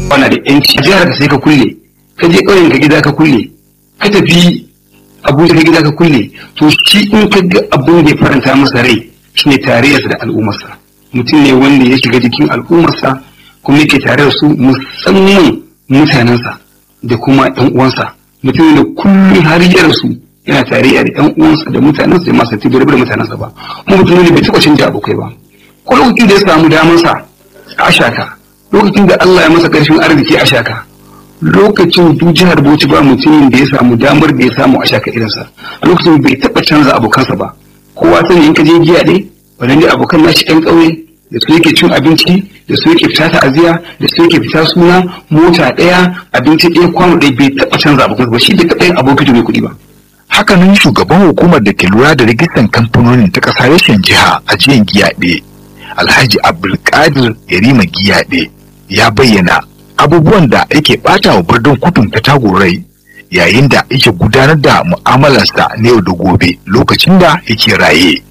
wana da yanci jihar ka sai ka kulle ka je ƙauyen ka gida ka kulle ka tafi abuja ka gida ka kulle to shi in ka ga abun da ya faranta masa rai shine tarayyarsa da al'ummarsa mutum ne wanda ya shiga jikin al'ummarsa kuma yake tare da su musamman mutanensa da kuma yan uwansa mutum da kullum har ya rasu yana tarayya da yan uwansa da mutanensa da masu tibi da mutanensa ba kuma mutum ne bai taɓa canja abokai ba ko lokacin da ya samu damansa a ashaka lokacin da Allah ya masa ƙarshen arziki a ashaka lokacin duk jihar Bauchi ba mutumin da ya samu damar da ya samu a shaka irinsa a lokacin bai taɓa canza abokansa ba kowa sani in ka je giya ɗaya waɗanda abokan nashi ɗan ƙauye da su yake cin abinci da su yake fita ta'aziya da su yake fita suna mota ɗaya abinci ɗaya kwano ɗaya bai taɓa canza abokansa ba shi bai taɓa yin abokin mai kuɗi ba. hakanan shugaban hukumar da ke lura da rajistan kamfanonin ta ƙasa reshen jiha a jiyan giyaɗe alhaji abdulkadir yarima giyaɗe ya bayyana abubuwan da yake ɓata wa birnin kudun ta tagorai yayin da yake gudanar da mu'amalarsa na yau da gobe lokacin da yake raye.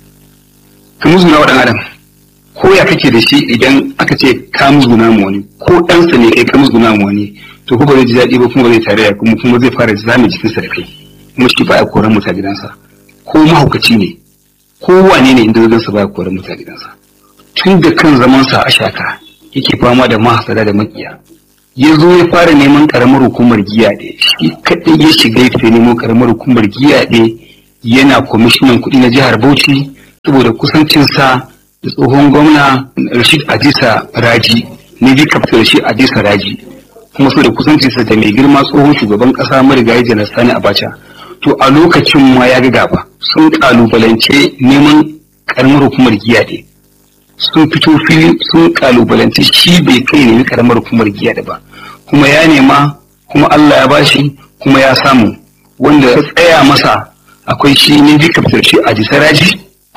ka musguna wa ɗan adam ko ya kake da shi idan aka ce ka musguna mu wani ko ɗansa ne kai ka musguna mu wani to ko ba zai ji daɗi ba kuma ba zai tare da kuma kuma zai fara zame jikinsa da kai kuma shi ba ya koran muta gidansa ko mahaukaci ne ko wane ne inda gidansa ba ya koran muta gidansa tun da kan zamansa a shaka yake fama da mahasada da makiya ya zo ya fara neman karamar hukumar giya ɗaya shi kaɗai ya shiga ya fita neman karamar hukumar giya ɗaya yana kwamishinan kuɗi na jihar bauchi saboda kusancinsa da tsohon gwamna rashid adisa raji ne bi kafta rashid adisa raji kuma saboda kusancinsa da mai girma tsohon shugaban ƙasa marigayi janar sani abacha to a lokacin ma ya ga gaba sun kalubalance neman karamar hukumar giya ɗaya sun fito fili sun kalubalanci shi bai kai nemi karamar hukumar giya da ba kuma ya nema kuma Allah ya bashi kuma ya samu wanda ya tsaya masa akwai shi ne dikaftar shi a jisaraji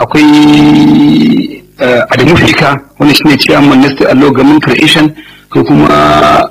akwai adamu fika wanda shi ne chairman na state allo gamin creation ko kuma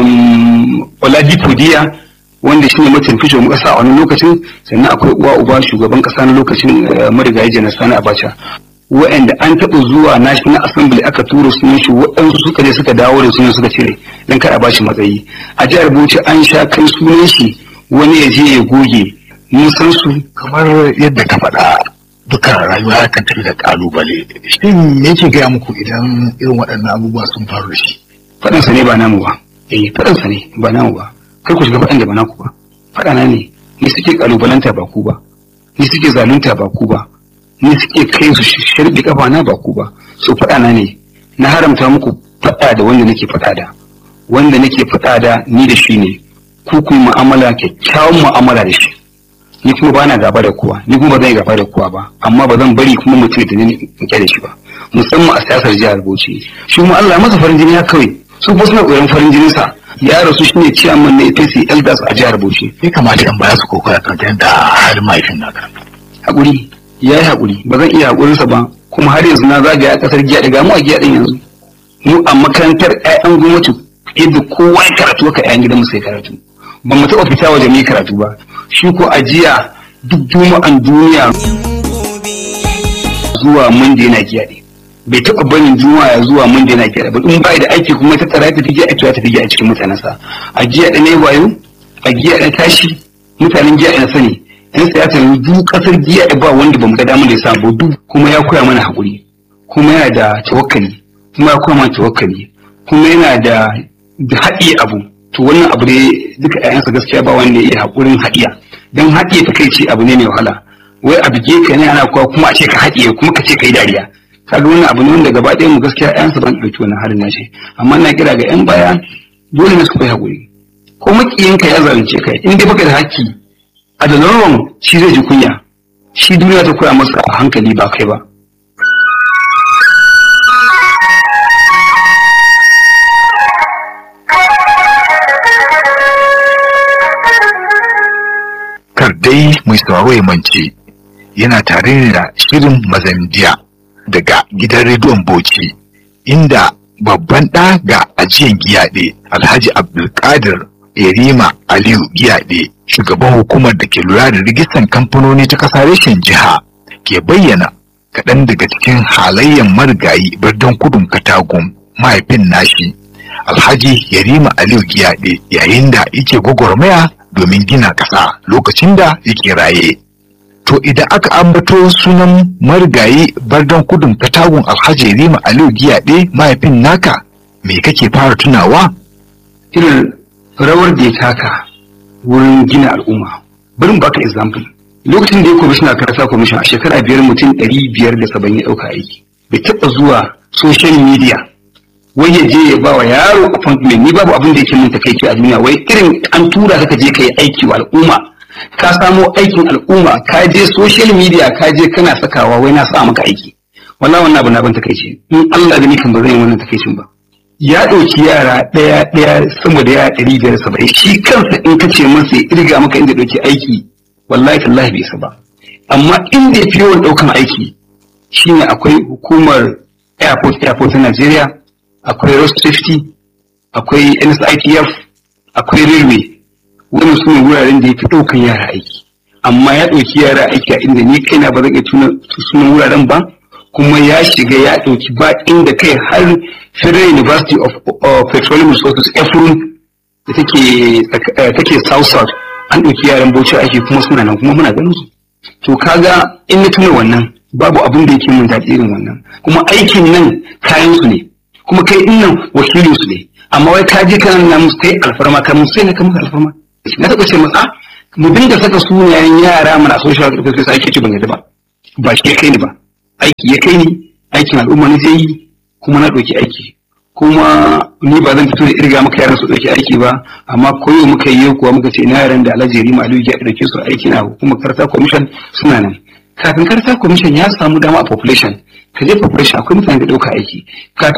oladi podiya wanda shi ne mataimakin shugaban kasa a wani lokacin sannan akwai uwa uba shugaban kasa na lokacin marigayi janar sani abacha wa'anda an taɓa zuwa national assembly aka tura sunan shi waɗansu suka je suka dawo da sunan suka cire don kada ba shi matsayi a jihar bauchi an sha kai sunan shi wani ya je ya goge mun san su kamar yadda ka faɗa dukkan rayuwa kan tafi da kalubale shin me yake gaya muku idan irin waɗannan abubuwa sun faru da shi faɗansa ne ba namu ba eh faɗansa ne ba namu ba kai ku shiga faɗan da ba naku ba faɗana ne ni suke kalubalanta ba ku ba ni suke zalunta ba ku ba ni suke kai su sharbi kafa na ba ku ba su faɗa na ne na haramta muku faɗa da wanda nake faɗa da wanda nake faɗa da ni da shi ne ku ku mu'amala kyakkyawan mu'amala da shi ni kuma ba na gaba da kowa ni kuma ba zan yi gaba da kowa ba amma ba zan bari kuma mutum da ni in da shi ba musamman a siyasar jihar Bauchi shi kuma Allah masa farin jini ya kawai su kuma suna koyon farin jinin sa ya rasu shine ciyaman na APC Elders a jihar Bauchi ya kamata in baya su kokara kan yadda halin mahaifin naka hakuri ya yi haƙuri ba zan iya haƙurinsa ba kuma har yanzu na zagaya a ƙasar giya daga mu a giya ɗin yanzu mu a makarantar ƴaƴan gwamnati yadda kowa ya karatu ka ƴaƴan gidan mu sai karatu ba mu taɓa fita waje mu yi karatu ba shi ko a jiya duk juma'an duniya zuwa mun yana giya ɗin bai taɓa barin juma'a zuwa mun yana giya ba in bai da aiki kuma ta tsara ta fi giya ta fi giya a cikin mutanensa a giya ɗaya ne wayo a giya ɗaya tashi mutanen giya ɗaya sani yan siyasa yanzu duk kasar giya ba wanda ba mu ga damar da ya samu duk kuma ya koya mana hakuri kuma yana da tawakkali kuma ya koya mana tawakkali kuma yana da da haɗiye abu to wannan abu ne duka ƴaƴansa gaskiya ba wanda ya iya hakurin haɗiya dan haɗiye ta kai ce abu ne mai wahala wai a bige ka ne ana kowa kuma a ce ka haɗiye kuma ka ce ka yi dariya kaga wannan abu ne wanda gaba ɗaya mu gaskiya ƴaƴansa ban ɗauki wannan halin nashi amma na kira ga ƴan baya dole ne su koyi hakuri ko makiyinka ya zalunce ka in dai baka da haƙƙi a da norman shi zai ji kunya shi duniya ta koya masa a hankali ba kai ba kar dai mai sauraro ya mance yana tare da shirin mazandiya daga gidan rediyon bauchi inda babban ɗa ga ajiyan giyaɗe alhaji abdulkadir erima aliyu giyaɗe shugaban hukumar da ke lura da rijistan kamfanoni ta ƙasa reshen jiha ke bayyana kaɗan daga cikin halayen marigayi birnin kudun katagun mahaifin nashi alhaji yarima aliyu giyaɗe yayin da yake gwagwarmaya domin gina ƙasa lokacin da yake raye to idan aka ambato sunan marigayi bardan kudun katagun alhaji yarima aliyu giyaɗe mahaifin naka me kake fara tunawa irin rawar da ya taka wurin gina al'umma bari baka example lokacin da ya kwamishina karasa kwamishin a shekara biyar mutum ɗari biyar da saba'in ya ɗauka aiki bai taɓa zuwa social media wai ya je ya ba wa yaro appointment ni babu abin da yake mun takaici a duniya wai irin an tura ka je ka yi aiki wa al'umma ka samo aikin al'umma ka je social media ka je kana sakawa wai na sa maka aiki wallahi wannan abu na ban takaici in Allah da ni kan ba zan yi wannan takaicin ba ya ɗauki yara ɗaya ɗaya sama da yara ɗari biyar saba'in shi kansa in ka ce masa ya irga maka inda ɗauki aiki wallahi tallahi bai isa ba amma inda ya fi yawan ɗaukan aiki shine akwai hukumar airport airport ta Najeriya akwai road safety akwai NSITF akwai railway wannan su ne wuraren da ya fi ɗaukan yara aiki amma ya ɗauki yara aiki a inda ni kaina ba zan iya tuna sunan wuraren ba kuma ya shiga ya ɗauki ba inda kai har Federal University of uh, Petroleum Resources Efrun da take take South South an ɗauki yaran Bauchi aiki kuma suna nan kuma muna ganin su to kaga in na tuna wannan babu abin da yake mun daɗi irin wannan kuma aikin nan kayan su ne kuma kai din nan wakilin su ne amma wai ka je kana na musu kai alfarma ka musu sai na ka musu alfarma na taɓa ce masa mu dinga saka sunayen yara mana social services ake ci ban yadda ba ba shi ya kai ni ba aiki ya kai ni aikin al'umma ne zai yi kuma na ɗauki aiki kuma ni ba zan fito da irga maka yaran su ɗauki aiki ba amma koyo muka yi kuwa muka ce ina yaran da alhaji rima aliyu ya ɗauke su aiki na hukumar karta commission suna nan kafin karta commission ya samu dama a population ka je population akwai mutane da ɗauka aiki kafin